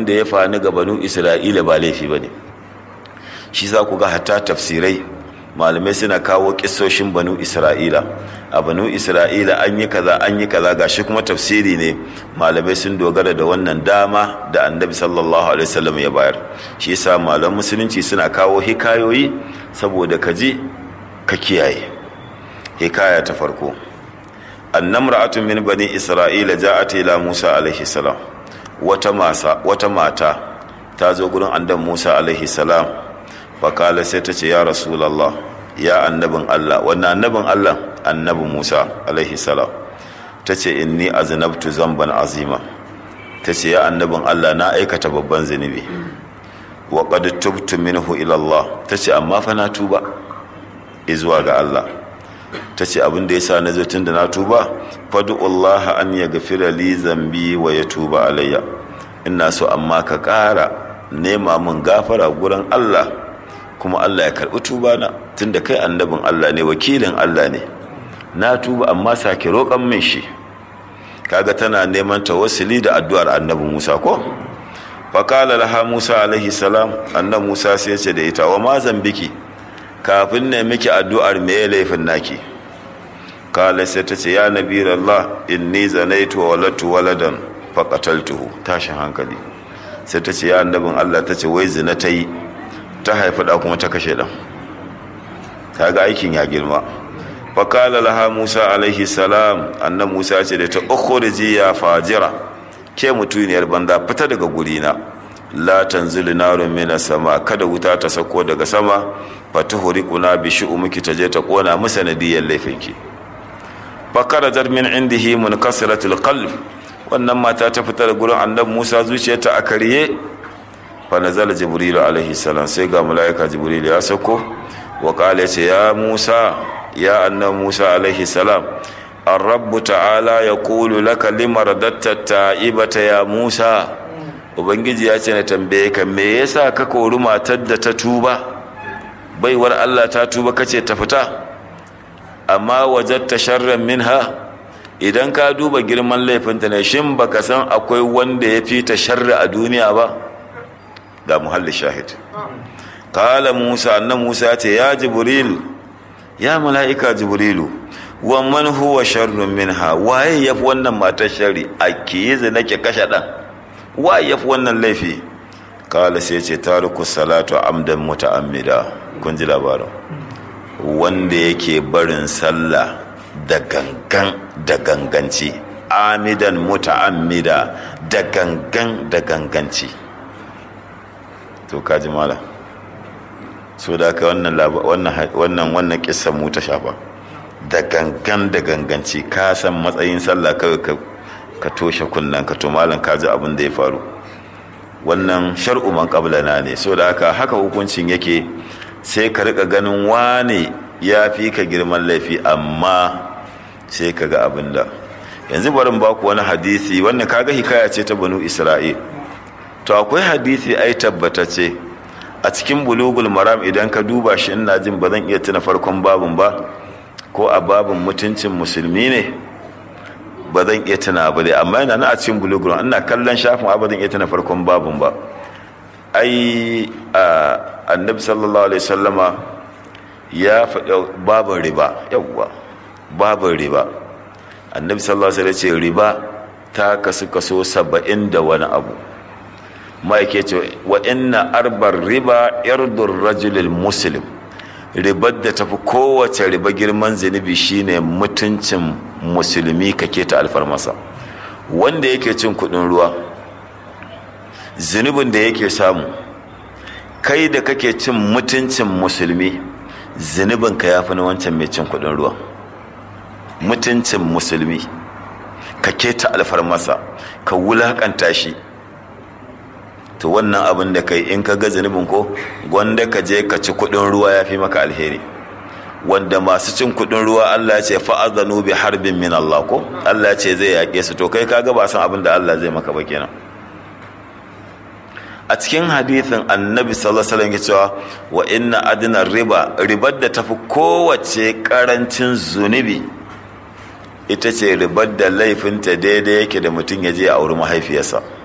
da ya fani ga banu isra'ila ba laifi ba ne shi za ku ga hatta tafsirai malamai suna kawo kisoshin banu isra'ila a banu isra'ila an yi kaza an yi kaza gashi kuma tafsiri ne malamai sun dogara da wannan dama da annabi sallallahu alaihi wasallam ya bayar shi yasa malaman musulunci suna kawo hikayoyi saboda ka ji ka kiyaye hikaya ta farko annamra'atun min bani isra'ila ja'at ila musa alaihi salam wata masa wata mata ta zo gurin annabi musa alaihi salam fakala sai ta ce ya rasulallah ya annabin allah wannan annabin allah annabin musa alaihi salam ta ce inni aznabtu zamban azima ta ce ya annabin allah na aikata babban zunubi wa qad tubtu minhu ila allah ta ce amma fa na tuba izuwa ga allah ta ce abin da yasa na zo tun da na tuba fadu allah an yaghfira li zambi wa yatuba alayya ina so amma ka ƙara nema mun gafara gurin allah kuma Allah ya karɓi tuba na tunda kai annabin Allah ne wakilin Allah ne na tuba amma sake roƙon min shi kaga tana neman tawassuli da addu'ar annabi Musa ko faqala laha Musa alaihi salam annabi Musa sai ce da ita wa ma zambiki kafin ne miki addu'ar me ya laifin naki kala sai ta ce ya nabi Allah inni zanaitu wa walatu waladan faqataltuhu tashin hankali sai ta ce ya annabin Allah ta ce wai zina ta yi ta haifi da kuma ta kashe ɗan ta ga aikin ya girma fakala laha musa alaihi salam annan musa ce da ta ukhriji ya fajira ke mutuniyar banda fita daga gurina la tanzilu narun mina sama kada wuta ta sako daga sama fatuhriquna bi shu'umiki ta je ta kona mu sanadiyar laifinki fakarajar min indihi munkasiratul qalb wannan mata ta fita da gurin annabi Musa zuciyarta a karye fa nazala jibril alaihi salam sai ga malaika jibril ya sako wa qala ce ya Musa ya annabi Musa alaihi salam الرب تعالى يقول لك لما رددت التائبة ya Musa ubangiji ya ce na tambaye ka me yasa ka kori matar da ta tuba baiwar Allah ta tuba kace ta fita amma wajatta sharran minha idan ka duba girman laifinta ne shin baka san akwai wanda ya fi ta sharri a duniya ba ga muhalli shahid kala musa annan musa ya ce ya jibril ya mala'ika jibrilu wa man huwa sharrun minha waye yafi wannan matar sharri a kiyi nake kashe dan waye yafi wannan laifi kala sai ce tariku salatu amdan muta'ammida kun ji labarin wanda yake barin sallah da gangan da ganganci amidan muta'ammida da gangan da ganganci to kaji mala so da ka wannan wannan wannan kissan mu ta shafa da gangan da ganganci ka san matsayin sallah kawai ka ka toshe kunnan ka to malam ka ji abin da ya faru wannan shar'u man qablana ne so da haka haka hukuncin yake sai ka rika ganin wane ya fi ka girman laifi amma sai ka ga abin da yanzu barin baku wani hadisi wannan kaga hikaya ce ta banu isra'il to akwai hadisi ai tabbatacce a cikin bulugul maram idan ka duba shi ina jin ba zan iya tuna farkon babin ba ko a babin mutuncin musulmi ne ba zan iya tuna ba dai amma yana na a cikin bulugul ina kallon shafin ba zan iya tuna farkon babin ba ai annabi sallallahu alaihi sallama ya faɗa babin riba yawwa babin riba annabi sallallahu alaihi ce riba ta kasu kaso saba'in da wani abu ma'aike ce wa inna arbar riba yardur rajulil muslim ribar da tafi kowace riba girman zunubi shine mutuncin musulmi kake ta alfarmasa wanda yake cin kudin ruwa zunubin da yake samu kai da kake cin mutuncin musulmi zunubinka ya fi na wancan mai cin kudin ruwa mutuncin musulmi ka keta alfarmasa ka wulakanta shi to wannan abin da kai in ka ga zunubin ko gwanda ka je ka ci kudin ruwa ya fi maka alheri wanda masu cin kudin ruwa Allah ce fa'azanu bi harbin min Allah ko Allah ce zai yaƙe su to kai kaga ba san abin da Allah zai maka ba kenan a cikin hadithin annabi sallallahu alaihi cewa wa inna adna riba ribar da tafi kowace karancin zunubi ita ce ribar da laifinta daidai yake da mutum ya je a auri mahaifiyarsa